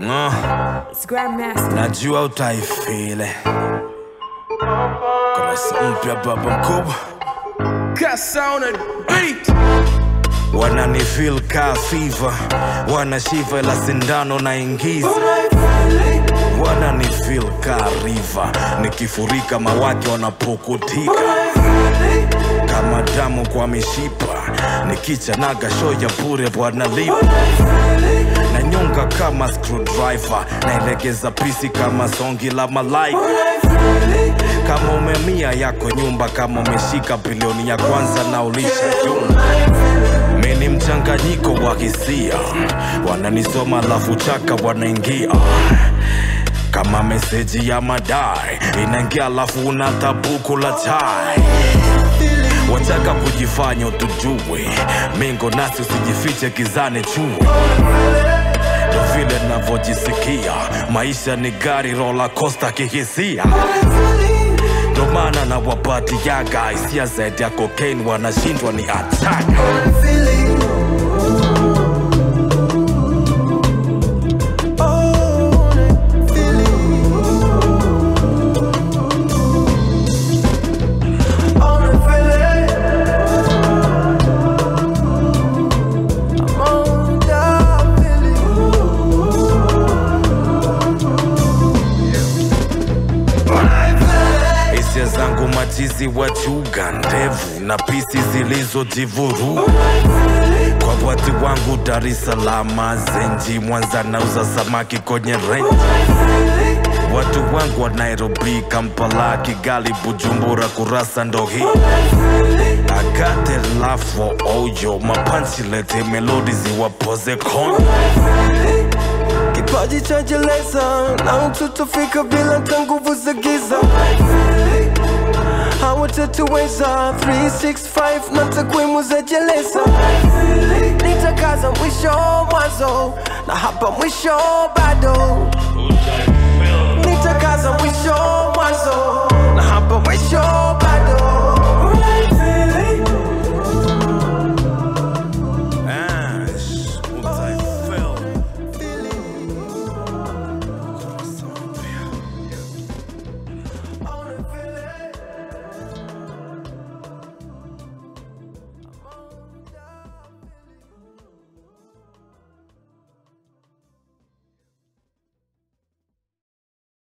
Ah, It's Grandmaster. najua utaifile kurasa mpya baba mkubwa Kasa on a beat. wananifil ka fiva wanashiva ila sindano na ingiza wananifil ka riva nikifurika mawake wanapukutika kama damu kwa mishipa nikichanaga sho ya bure bwanalipa na nyonga kama screwdriver naelegeza pisi kama songi la malaika kama umemia yako nyumba kama umeshika bilioni ya kwanza na ulisha jumba mi ni mchanganyiko wa hisia wananisoma lafu chaka wanaingia kama meseji ya madai inaingia alafu una tabuku la chai wataka kujifanya utujue mingo nasi usijifiche kizani chue ndo vile navyojisikia maisha ni gari rola costa kihisia ndo maana na wapatiaga hisia zaidi ya cocaine wanashindwa ni attack hisia zangu machizi wachuga ndevu na pisi zilizojivuru kwa watu wangu Dar es Salaam, Zenji, Mwanza nauza samaki kwenye renji. Watu wangu wa Nairobi, Kampala, Kigali, Bujumbura, Kurasa ndo hii I got a love for oyo mapanchi lete melodi ziwapoze kono kipaji cha jeleza na ututofika bila ta nguvu za giza hawatatuweza 365 na takwimu za jeleza nitakaza mwisho mwanzo na hapa mwisho bado nitakaza mwisho mwanzo na hapa mwisho